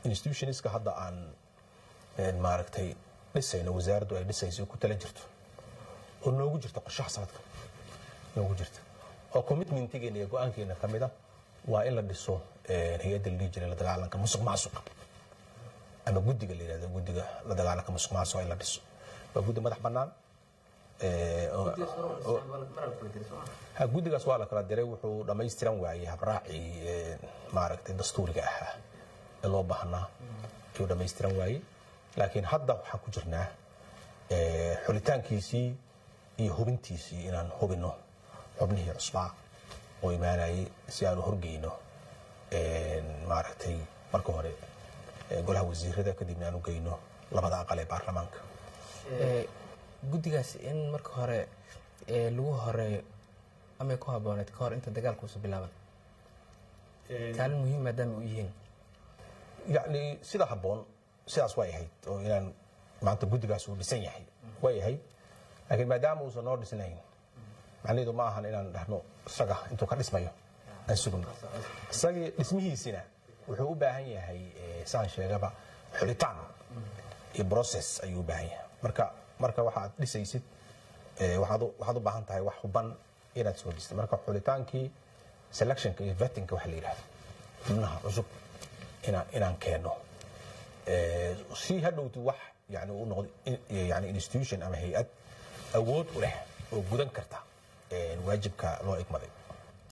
institutionska hadda aan maaragtay dhisayno wasaaraddu ay dhisayso ku tala jirto oo noogu jirta qorshaha sanadka noogu jirta oo commitmentigeena iyo go-aankeena ka mid a waa in la dhiso hay-adda la dhihi jiray la dagaalanka musuq maasuqa ama guddiga la yidhahdo guddiga la dagaalanka musuq maasuqa in la dhiso waa guddi madax bannaan ha guddigaas waa la kala diray wuxuu dhammaystiran waayey habraacii maaragtay dastuuriga ahaa ee loo baahnaa ayuu dhammaystiran waayey laakiin hadda waxaan ku jirnaa xulitaankiisii iyo hubintiisii inaan hubinno xubnihii cusbaa oo imaanayay si aanu horgeyno maaragtay marka hore golaha wasiirada kadibna aanu geyno labada aqal ee baarlamaanka guddigaas in marka hore lagu horeeyo amay ku habooneed ka hor inta dagaalkuusa bilaaban kaalin muhiim maadaama u yihiin yacni sida habboon sidaas way ahayd oo inaan maanta guddigaas uu dhisan yahay way ahayd laakiin maadaama uusan noo dhisnayn macnaheedu ma ahan inaan dhahno isaga intuu ka dhismayo aan sugno isagii dhismihiisina wuxuu u baahan yahay saan sheegaba xulitaan iyo process ayuu u baahan yahay marka marka waxaad dhisaysid waxaad u baahan tahay wax huban inaad soo dhistid marka xulitaankii selectionka iyo vettingka waxa la yidhahdo xubnaha cusub inaan inaan keenno si hadhowti wax yani u noqdo yani institution ama hay-ad awood u leh oo gudan karta waajibka loo igmaday